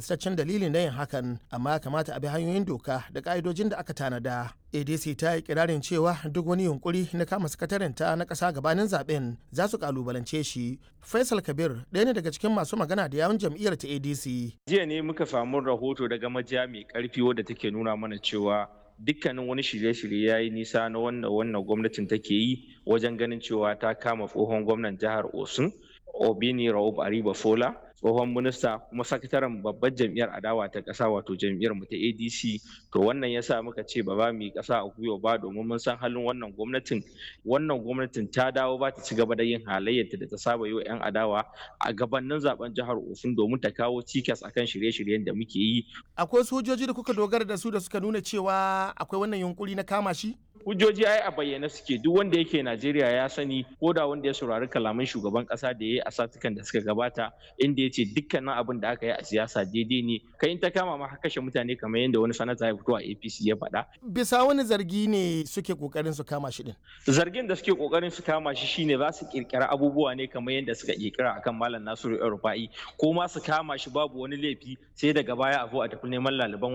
gamsaccen dalili na yin hakan amma kamata a bi hanyoyin doka da ka'idojin da aka tanada adc ta yi kirarin cewa duk wani yunkuri na kama sakatarinta na ƙasa gabanin zaben za su kalubalance shi faisal kabir ɗaya ne daga cikin masu magana da yawun jam'iyyar ta adc jiya ne muka samu rahoto daga majiya mai karfi wadda take nuna mana cewa dukkanin wani shirye-shirye ya yi nisa na wannan wannan gwamnatin take yi wajen ganin cewa ta kama tsohon gwamnan jihar osun obini raub ariba fola tsohon minista kuma sakataren babbar jam'iyyar adawa ta ƙasa wato jam'iyyar mu ta adc to wannan yasa muka ce ba za mu yi ƙasa a gwiwa ba domin mun san halin wannan gwamnatin wannan gwamnatin ta dawo ba ta ci gaba da yin halayyarta da ta saba yi wa 'yan adawa a gabanin zaben jihar osun domin ta kawo cikas akan shirye-shiryen da muke yi akwai sojoji da kuka dogara da su da suka nuna cewa akwai wannan yunkuri na kama shi hujjoji ai a bayyane suke duk wanda yake Najeriya ya sani ko da wanda ya saurari kalaman shugaban kasa da ya yi a satukan da suka gabata inda ya ce dukkanin abin da aka yi a siyasa daidai ne kai in ta kama ma kashe mutane kamar yadda wani sanata ya fito a APC ya faɗa. Bisa wani zargi ne suke kokarin su kama shi din. Zargin da suke kokarin su kama shi shine za su kirkira abubuwa ne kamar yadda suka kirkira akan Malam Nasiru Rufa'i ko ma su kama shi babu wani laifi sai daga baya a zo a tafi neman laliban